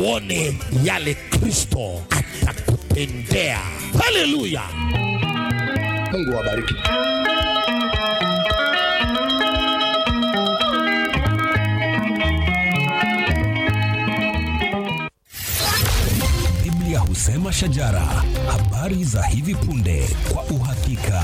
uone yale Kristo atakutendea. Haleluya! Mungu awabariki. Biblia husema shajara, habari za hivi punde kwa uhakika.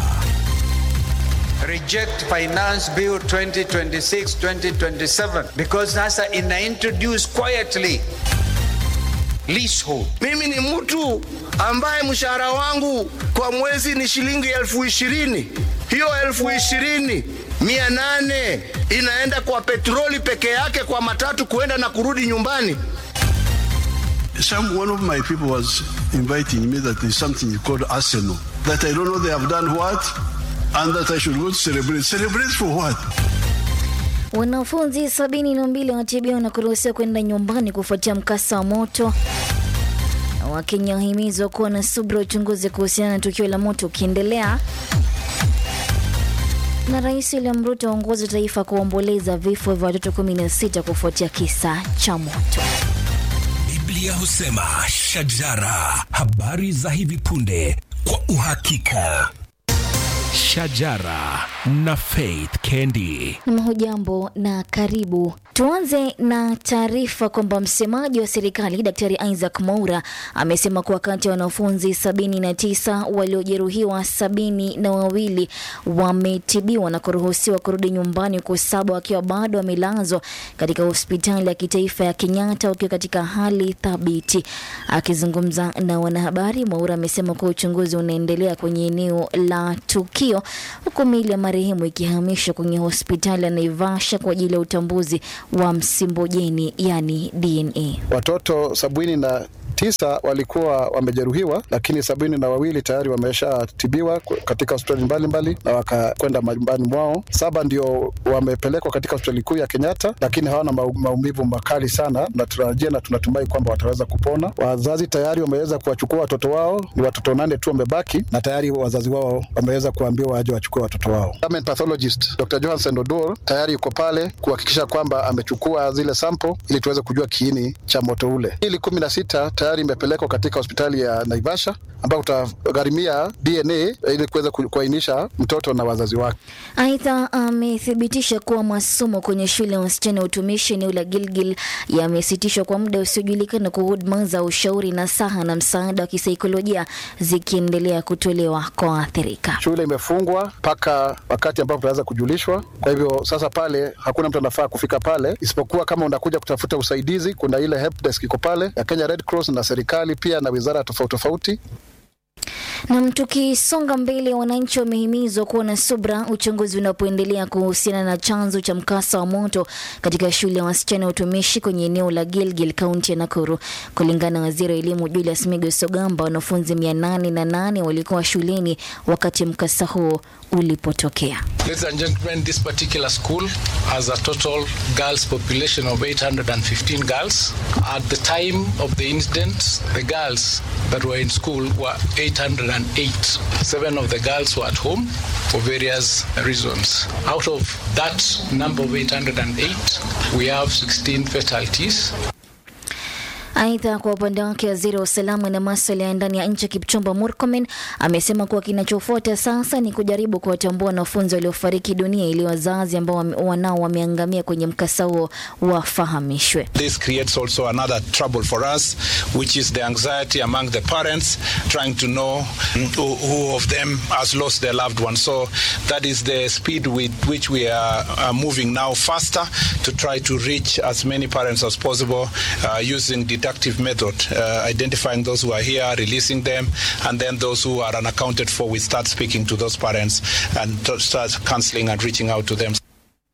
reject finance bill 2026-2027 because sasa ina introduce quietly leasehold Mimi ni mtu ambaye mshahara wangu kwa mwezi ni shilingi elfu ishirini. Hiyo elfu ishirini mia nane inaenda kwa petroli peke yake, kwa matatu kuenda na kurudi nyumbani. Some one of my people was inviting me that there's something called Arsenal. That I don't know they have done what, and that I should go to celebrate. Celebrate for what? Wanafunzi sabini na mbili wanatibiwa na kuruhusiwa kwenda nyumbani kufuatia mkasa wa moto. Wakenya wahimizwa kuwa na subira, uchunguzi kuhusiana na tukio la moto ukiendelea. Na Rais William Ruto aongoza taifa kuomboleza vifo vya watoto 16 kufuatia kisa cha moto. Biblia husema shajara, habari za hivi punde kwa uhakika. Shajara na Faith Kendi. Hujambo na karibu. Tuanze na taarifa kwamba msemaji wa serikali Daktari Isaac Mwaura amesema kuwa kati ya wanafunzi 79 waliojeruhiwa sabini na wawili wametibiwa na kuruhusiwa kurudi nyumbani, huku saba wakiwa bado wamelazwa katika hospitali ya kitaifa ya Kenyatta wakiwa katika hali thabiti. Akizungumza na wanahabari, Mwaura amesema kuwa uchunguzi unaendelea kwenye eneo la tukio, huku miili ya marehemu ikihamishwa kwenye hospitali ya Naivasha kwa ajili ya utambuzi wa msimbojeni, yani DNA. Watoto sabini na tisa walikuwa wamejeruhiwa, lakini sabini na wawili tayari wameshatibiwa katika hospitali mbalimbali na wakakwenda majumbani mwao. Saba ndio wamepelekwa katika hospitali kuu ya Kenyatta, lakini hawana mau- maumivu makali sana, na tunatarajia na tunatumai kwamba wataweza kupona. Wazazi tayari wameweza kuwachukua watoto wao, ni watoto nane tu wamebaki, na tayari wazazi wao wameweza kuambiwa waje wachukue watoto wao. Government pathologist Dr. Johansen Odor tayari yuko pale kuhakikisha kwamba amechukua zile sample ili tuweze kujua kiini cha moto ule. Ili kumi na sita tayari imepelekwa katika hospitali ya Naivasha ambao tutagharimia DNA ili kuweza ku- kuainisha mtoto na wazazi wake. Aidha, amethibitisha kuwa masomo kwenye shule ya wasichana ya utumishi eneo la Gilgil yamesitishwa kwa muda usiojulikana, kwa huduma za ushauri na saha na msaada wa kisaikolojia zikiendelea kutolewa kwa waathirika. Shule imefungwa mpaka wakati ambapo tunaweza kujulishwa. Kwa hivyo sasa pale hakuna mtu anafaa kufika pale, isipokuwa kama unakuja kutafuta usaidizi, kuna ile help desk iko pale ya Kenya Red Cross na serikali pia na wizara tofauti tofauti. Nam, tukisonga mbele, wananchi wamehimizwa kuwa na subra uchunguzi unapoendelea kuhusiana na chanzo cha mkasa wa moto katika shule ya wasichana ya utumishi kwenye eneo la Gilgil, kaunti ya Nakuru. Kulingana na waziri wa elimu Julius Migos Ogamba, wanafunzi mia nane na nane walikuwa shuleni wakati mkasa huo ulipotokea. Ladies and gentlemen, this particular school has a total girls population of 815 girls. At the time of the incident, the girls that were in school were 808. Seven of the girls were at home for various reasons. Out of that number of 808, we have 16 fatalities. Aidha, kwa upande wake waziri wa usalama na maswala ya ndani ya nchi Kipchumba Murkomen amesema kuwa kinachofuata sasa ni kujaribu kuwatambua wanafunzi waliofariki dunia ili wazazi ambao wame- wanao wameangamia kwenye mkasa huo wafahamishwe. This creates also another trouble for us, which is the anxiety among the parents trying to know who, who of them has lost their loved one. So that is the speed with which we are, are moving now faster to try to reach as many parents as possible uh, using deductive method, uh, identifying those who are here, releasing them, and then those who are unaccounted for, we start speaking to those parents and to start counseling and reaching out to them.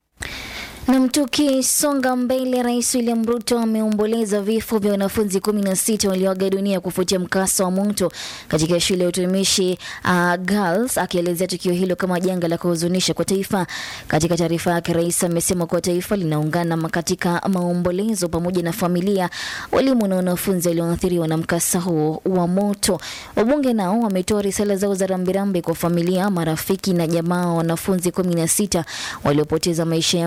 Na tukisonga mbele, Rais William Ruto ameomboleza vifo vya wanafunzi kumi na sita walioaga dunia kufuatia mkasa wa moto katika shule ya utumishi uh, Girls, akielezea tukio hilo kama janga la kuhuzunisha kwa taifa. Katika taarifa yake, rais amesema kuwa taifa linaungana ma- katika maombolezo pamoja na familia, walimu na wanafunzi walioathiriwa na mkasa huo wa moto. Wabunge nao wametoa risala zao za rambirambi kwa familia, marafiki na jamaa wa wanafunzi kumi na sita waliopoteza maisha yao kufuatia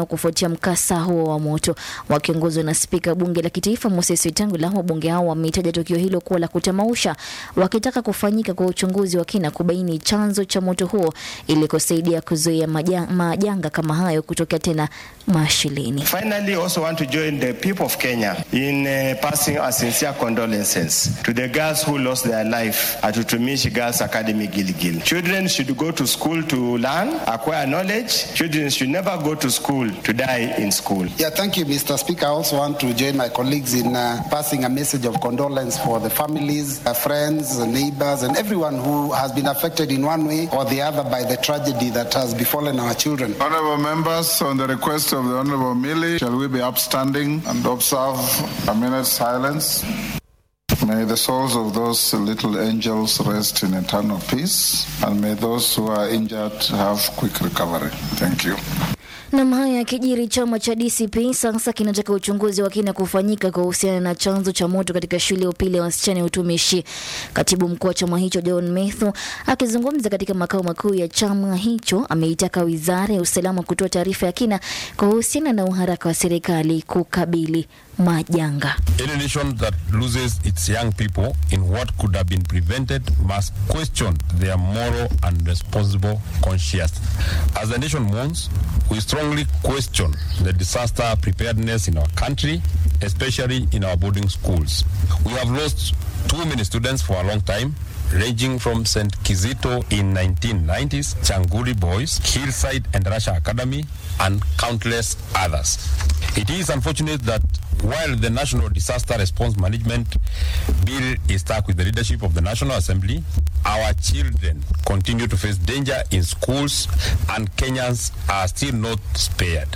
mkasa huo wa moto. Wakiongozwa na spika bunge la kitaifa Moses Wetangula, wabunge hao wameitaja tukio hilo kuwa la kutamausha, wakitaka kufanyika kwa uchunguzi wa kina kubaini chanzo cha moto huo ili kusaidia kuzuia maja- majanga kama hayo kutokea tena mashineni. Finally, also want to join the people of Kenya in uh, passing our sincere condolences to the girls who lost their life at Utumishi Girls Academy Gilgil. Children should go to school to learn, acquire knowledge. Children should never go to school to die in school. Yeah, thank you, Mr. Speaker. I also want to join my colleagues in uh, passing a message of condolence for the families, uh, friends, uh, neighbors, and everyone who has been affected in one way or the other by the tragedy that has befallen our children. Honorable members, on the request of the Honorable Millie, shall we be upstanding and observe a minute's silence? May the souls of those little angels rest in eternal peace, and may those who are injured have quick recovery. Thank you. Nam haya yakijiri, chama cha DCP sasa kinataka uchunguzi wa kina kufanyika kuhusiana na chanzo cha moto katika shule ya upili ya wasichana ya utumishi. Katibu mkuu wa chama hicho John Methu akizungumza katika makao makuu ya chama hicho ameitaka wizara ya usalama kutoa taarifa ya kina kuhusiana na uharaka wa serikali kukabili majanga. Any nation that loses its young people in what could have been prevented must question their moral and responsible conscience. As the nation mourns, we strongly question the disaster preparedness in our country, especially in our boarding schools. We have lost too many students for a long time, ranging from St. Kizito in 1990s, Changuri Boys, Hillside and Russia Academy, and countless others. It is unfortunate that while the National Disaster Response Management Bill is stuck with the leadership of the National Assembly, our children continue to face danger in schools and Kenyans are still not spared.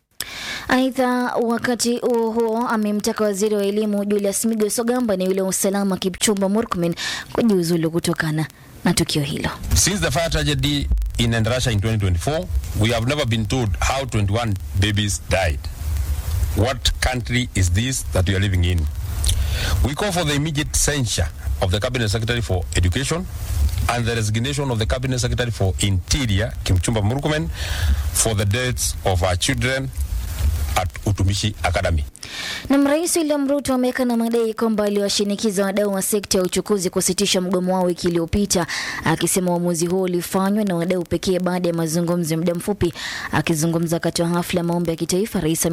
Aidha, wakati huo huo amemtaka waziri wa elimu Julius Migos Ogamba na yule wa usalama Kipchumba Murkomen kujiuzulu kutokana na tukio hilo. Since the fire tragedy in Endarasha in 2024, we have never been told how 21 babies died. What country is this that we are living in? We call for the immediate censure of the Cabinet Secretary for Education and the resignation of the Cabinet Secretary for Interior, Kimchumba Murkomen, for the deaths of our children at Utumishi Academy. Na Rais William Ruto ameweka na madai kwamba aliwashinikiza wadau wa sekta ya uchukuzi kusitisha mgomo wao wiki iliyopita, akisema uamuzi huo ulifanywa na wadau pekee baada ya mazungumzo ya muda mfupi. Akizungumza wakati wa hafla ya maombi ya kitaifa, rais